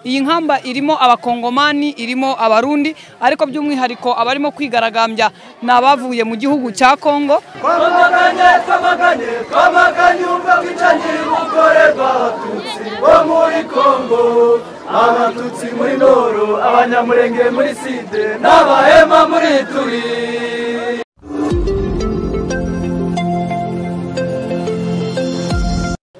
iyi nkamba irimo abakongomani irimo abarundi ariko by'umwihariko abarimo kwigaragambya ni abavuye mu gihugu cya kongo twamaganye twamaganye twamaganye ubwo bwicanyi bukorerwa abatutsi bo muri kongo abatutsi muri noro abanyamurenge muri side n'abahema muri turi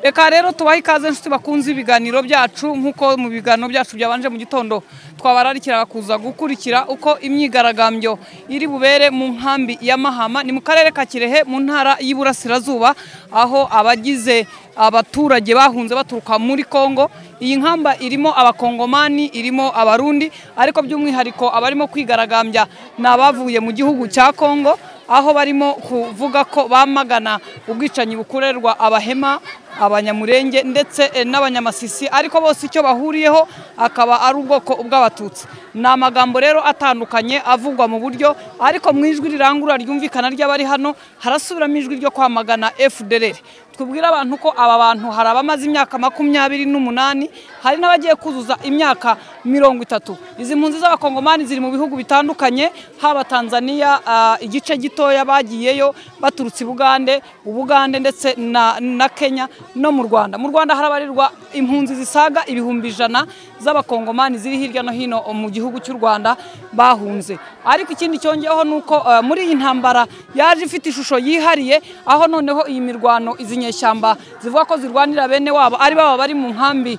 reka rero tubahe ikaze inshuti bakunze ibiganiro byacu nk'uko mu biganiro byacu byabanje mu gitondo twabararikira kuza gukurikira uko imyigaragambyo iri bubere mu nkambi ya mahama ni mu karere ka kirehe mu ntara y'iburasirazuba aho abagize abaturage bahunze baturuka muri kongo iyi nkamba irimo abakongomani irimo abarundi ariko by'umwihariko abarimo kwigaragambya ni abavuye mu gihugu cya kongo aho barimo kuvuga ko bamagana ubwicanyi bukorerwa abahema abanyamurenge ndetse n'abanyamasisi ariko bose icyo bahuriyeho akaba ari ubwoko bw'abatutsi ni amagambo rero atandukanye avugwa mu buryo ariko mu ijwi rirangurura ryumvikana ry'abari hano harasubiramo ijwi ryo kwamagana FDLR tubwire abantu ko aba bantu hari abamaze imyaka makumyabiri n'umunani hari n'abagiye kuzuza imyaka mirongo itatu izi mpunzi z'abakongomani ziri mu bihugu bitandukanye haba tanzania igice gitoya bagiyeyo baturutse ubugande ubugande ndetse na kenya no mu rwanda mu rwanda harabarirwa impunzi zisaga ibihumbi ijana z'abakongomani ziri hirya no hino mu gihugu cy'u rwanda bahunze ariko ikindi cyongeyeho ni uko muri iyi ntambara yaje ifite ishusho yihariye aho noneho iyi mirwano izi nyeshyamba zivuga ko zirwanira bene wabo ari baba bari mu nkambi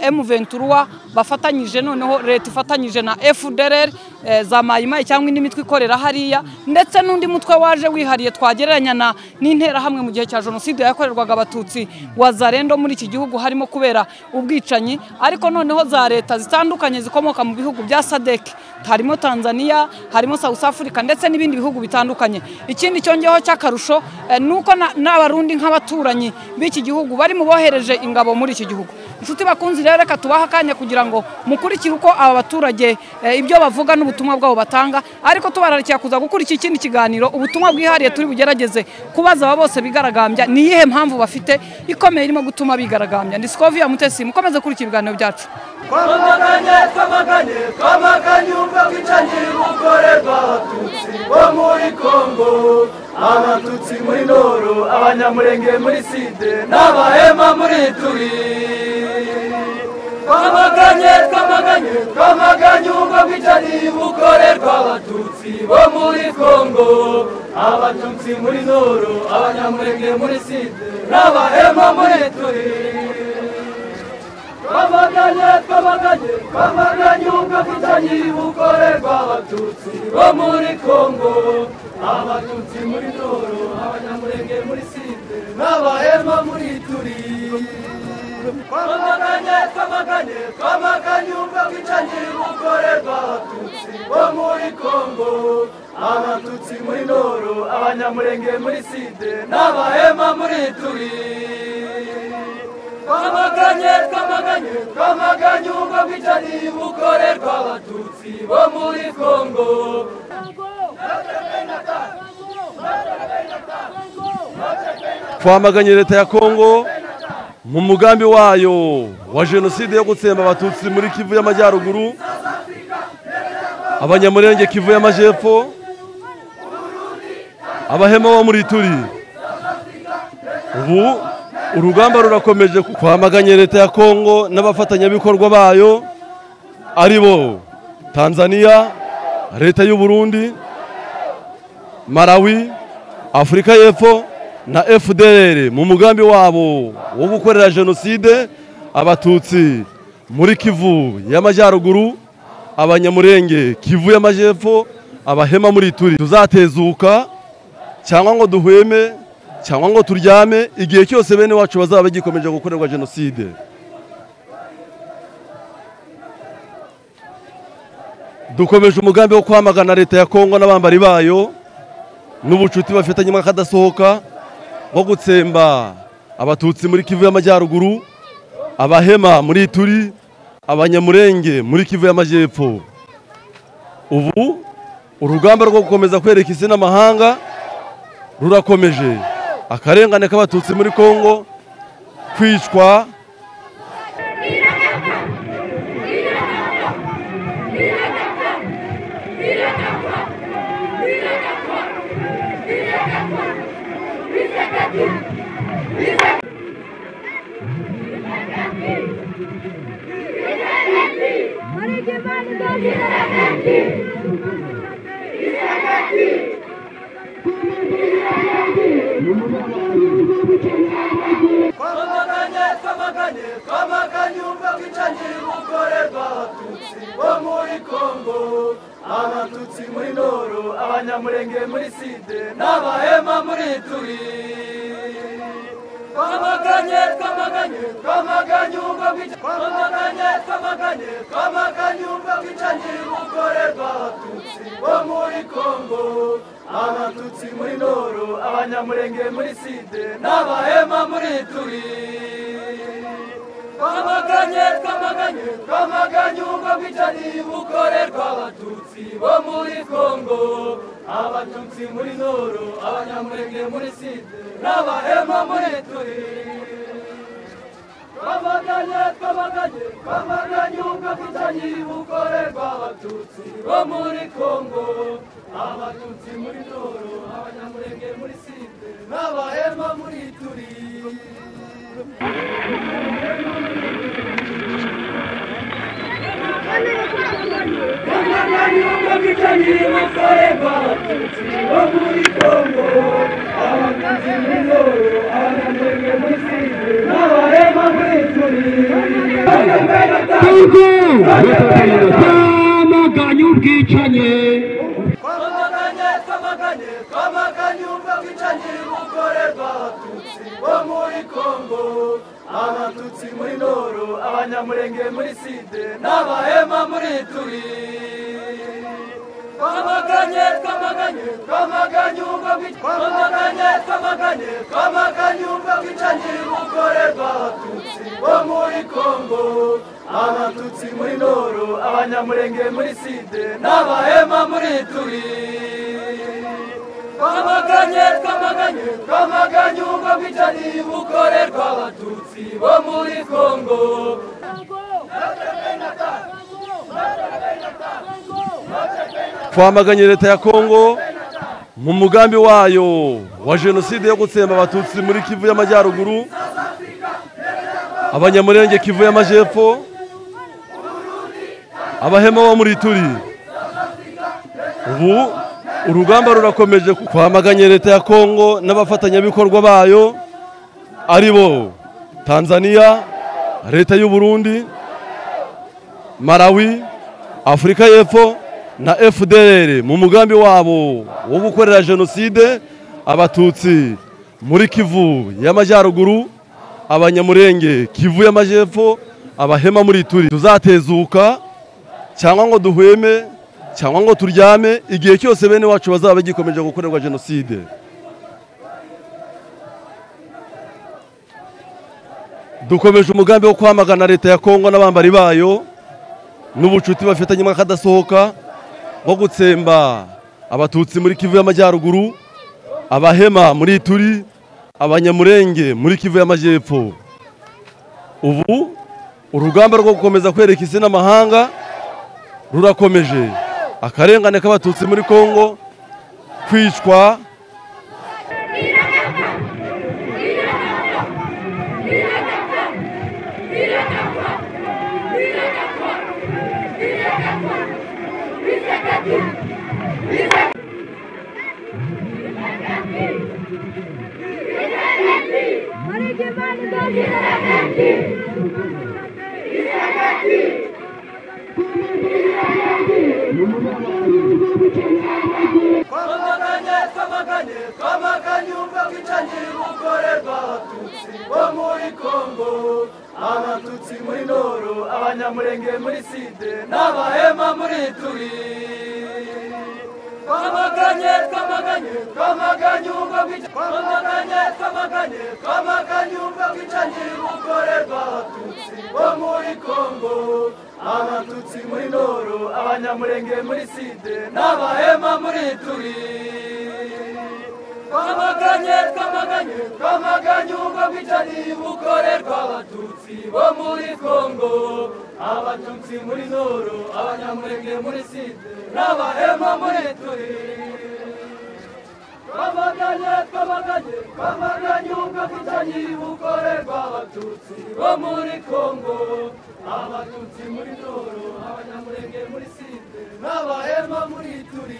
emuventuruwa bafatanyije noneho leta ifatanyije na efudereri za mayimayi cyangwa indi mitwe ikorera hariya ndetse n'undi mutwe waje wihariye twagereranya n'interahamwe mu gihe cya jenoside yakorerwaga abatutsi wa zarendo muri iki gihugu harimo kubera ubwicanyi ariko noneho za leta zitandukanye zikomoka mu bihugu bya sadeke harimo tanzania harimo south africa ndetse n'ibindi bihugu bitandukanye ikindi cyongeyeho cy'akarusho ni uko n'abarundi nk'abaturanyi b'iki gihugu bari mu bohereje ingabo muri iki gihugu inshuti bakunzi rero reka tubahe akanya kugira ngo mukurikire uko aba baturage ibyo bavuga n'ubutumwa bwabo batanga ariko tubararikiye kuza gukurikira ikindi kiganiro ubutumwa bwihariye turi bugerageze kubaza aba bose bigaragambya ni iyihe mpamvu bafite ikomeye irimo gutuma bigaragambya ni sikoviya mutesi mukomeze kurikira ibiganiro byacu twamaganye twamaganye twamaganye ubwo bwicanyi bukorerwa abatutsi bo muri kongo abatutsi muri noro abanyamurenge muri side n'abahema muri turi twamaganye twamaganye twamaganye ubwo bwicanyi bukorerwa abatutsi bo muri kongo abatutsi muri noro abanyamurenge muri side n'abahema muri turi twamaganye twamaganye twamaganye ubwo bwicanyi bukorerwa abatutsi bo muri kongo abatutsi muri noro abanyamurenge muri side n'abahema muri turi twamaganye twamaganye twamaganye ubwo bwicanyi bukorerwa abatutsi bo muri kongo abatutsi muri noro abanyamurenge muri side n'abahema muri turi twamaganye twamaganye twamaganye ubwo bwicanyi bukorerwa abatutsi bo muri kongo twamaganye leta ya kongo mu mugambi wayo wa jenoside yo gutsemba abatutsi muri kivu y'amajyaruguru abanyamurenge kivu y'amajyepfo abahema bo muri turi ubu urugamba rurakomeje kwamaganye leta ya kongo n'abafatanyabikorwa bayo ari bo tanzania leta y'u Burundi malawi afurika y'epfo na fdr mu mugambi wabo wo gukorera jenoside abatutsi muri kivu y'amajyaruguru abanyamurenge kivu y'amajyepfo abahema muri turi tuzatezuka cyangwa ngo duhweme cyangwa ngo turyame igihe cyose bene wacu bazaba bagikomeje gukorerwa jenoside dukomeje umugambi wo kwamagana leta ya kongo n'abambari bayo n'ubucuti bafitanye akadasohoka bwo gutsemba abatutsi muri kivu y'amajyaruguru abahema muri turi abanyamurenge muri kivu y'amajyepfo ubu urugamba rwo gukomeza kwereka isi n'amahanga rurakomeje akarengane k'abatutsi muri kongo kwicwa twamaganye twamaganye twamaganye ubwabwicanyi bukorerwa abatutsi bo muri kongo abatutsi muri noro abanyamurenge muri side n'abahema muri turi twamaganye twamaganye twamaganye ubwabwicanyi twamaganye twamaganye twamaganye ubwabwicanyi bukorerwa abatutsi bo muri kongo abatutsi muri noro abanyamurenge muri side n'abahema muri turi twamaganye twamaganye twamaganye ubwo bwicanyi bukorerwa abatutsi bo muri kongo abatutsi muri noro abanyamurenge muri side n'abahema muri turi twamaganye twamaganye twamaganye ubwo bwicanyi bukorerwa abatutsi bo muri kongo abatutsi muri noro abanyamurenge muri side n'abahema muri turi twamaganye ubwo bwicanyi bukorerwa abatutsi bo muri kongo abatutsi muri noro abanyamurenge muri side n'abahema muri turi twamaganye ubwicanyi twamaganye twamaganye twamaganye ubwo bwicanyi bukorerwa abatutsi bo muri kongo abatutsi muri noro abanyamurenge muri side n'abahema muri turi twamaganye twamaganye twamaganye ubwo bwicanyi twamaganye twamaganye twamaganye ubwo bwicanyi bukorerwa abatutsi bo muri kongo abatutsi muri noro abanyamurenge muri side n'abahema muri turi twamaganye twamaganye twamaganye ubwo bwicanyi bukorerwa abatutsi bo muri kongo twamaganye leta ya kongo mu mugambi wayo wa jenoside yo gutsemba abatutsi muri kivu y'amajyaruguru abanyamurenge kivu y'amajyepfo abahema bo muri turi ubu urugamba rurakomeje twamaganye leta ya kongo n'abafatanyabikorwa bayo ari bo tanzania leta y'u Burundi malawi afurika y'epfo na fdr mu mugambi wabo wo gukorera jenoside abatutsi muri kivu y'amajyaruguru abanyamurenge kivu y'amajyepfo abahema muri turi tuzatezuka cyangwa ngo duhweme cyangwa ngo turyame igihe cyose bene wacu bazaba bagikomeje gukorerwa jenoside dukomeje umugambi wo kwamagana leta ya kongo n'abambari bayo n'ubucuti bafitanye mwakadasohoka nko gutsemba abatutsi muri kivu y'amajyaruguru abahema muri turi abanyamurenge muri kivu y'amajyepfo ubu urugamba rwo gukomeza kwereka isi n'amahanga rurakomeje akarengane k'abatutsi muri kongo kwicwa twamaganye twamaganye twamaganye ubwo bwicanyi bukorerwa abatutsi bo muri kongo abatutsi muri noro abanyamurenge muri side n'abahema muri turi twamaganye twamaganye twamaganye ubwo bwicanyi twamaganye twamaganye twamaganye ubwo bwicanyi bukorerwa abatutsi bo muri kongo abatutsi muri noro abanyamurenge muri side n'abahema muri turi twamaganye twamaganye twamaganye ubwo bwicanyi bukorerwa abatutsi bo muri kongo abatutsi muri noro abanyamurenge muri side n'abahema muri turi twamaganye twamaganye twamaganye ubwabwicanyi bukorerwa abatutsi bo muri kongo abatutsi muri doro abanyamurenge muri side n'abahema muri turi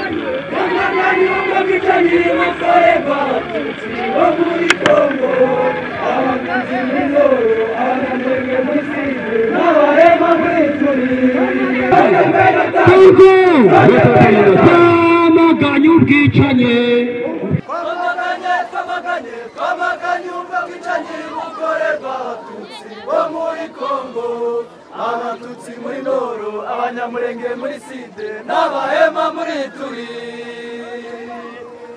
twamaganye ubwabwicanyi bukorerwa abatutsi bo muri kongo abatutsi muri doro abanyamurenge muri side n'abahema muri turi twamaganye ubwicanyi twamaganye twamaganye twamaganye ubwo bwicanyi bukorerwa abatutsi bo muri kongo abatutsi muri noro abanyamurenge muri side n'abahema muri turi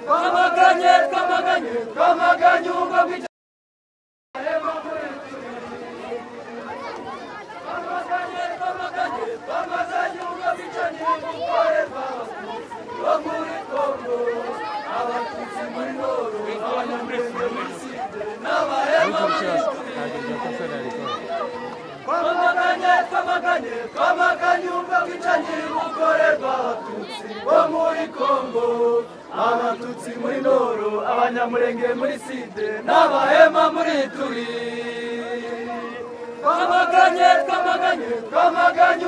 twamaganye twamaganye twamaganye ubwo bwicanyi abahema muri turi twamaganye twamaganye twamaganye ubwo bwicanyi bukorerwa abatutsi bo muri kongo twamaganye twamaganye twamaganye ubwo bwicanyi bukorerwa abatutsi bo muri kongo abatutsi muri noro abanyamurenge muri side n'abahema muri turi twamaganye twamaganye twamaganye